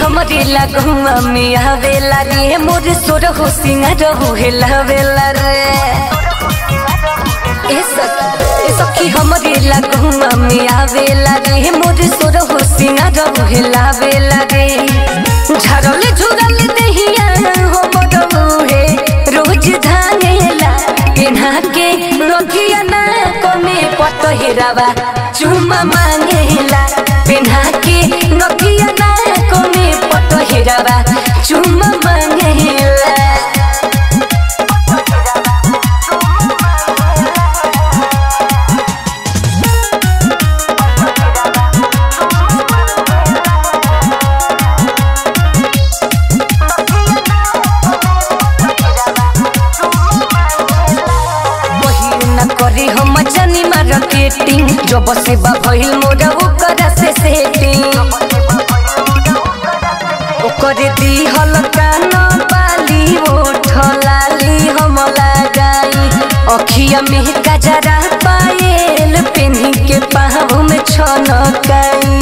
हमरे लगुआ में आवेला रे मोर सोर हो सिंगार हो हेला वेला रे ए सखी ए सखी हमरे लगुआ में आवेला रे मोर सोर हो सिंगार हो हेला वेला रे झरल झुरल दहिया हो बडवे रोज धानेला केना के रोगिया ना कमे पत हेरावा चुमा मांगेला पेन्हा के नकिया ना कमे पत हेरावा चुमा मांगेला बहिर न करी हम जानी मार्केटिंग जब से बा भइल मोरा ओकरा से सेटिंग ओकर दी हल कान बाली ओठ लाली हम लगाई अखिया में गजरा पायल पेन्ही के पाँव में छनकाई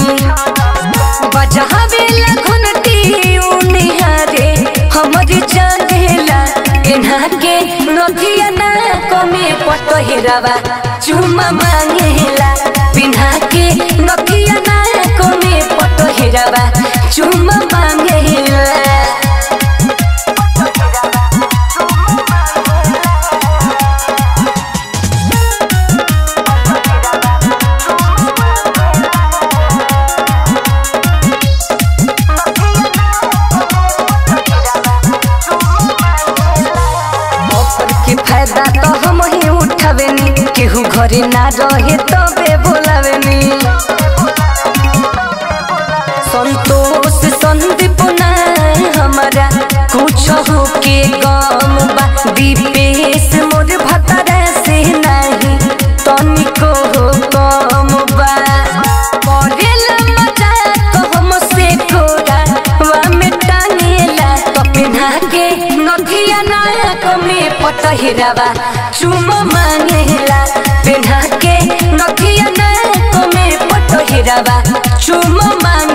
बजावेला घंटी उनिहारे हमर जानेला एन्हा के नथिया ना कमे पट हेरावा चुमा मांगेला पिन्हा के नथिया ना कमे पट हेरावा चुमा मांगेला ऑफर के फायदा तो हम ही उठावेनी केहू घरे ना रहे तबे बोलावेनी संतोष संदीप ना हमारा कुछ हो के गम बा दीपेश मोर भतरा से नहीं तनिको हो कम बा करेला मजाक हमसे कोरा वा में टांगेला कपिना के नथिया नायक में पटहिरावा चुम मांगेला पेन्हा के नथिया नायक में पटहिरावा चुम मांगे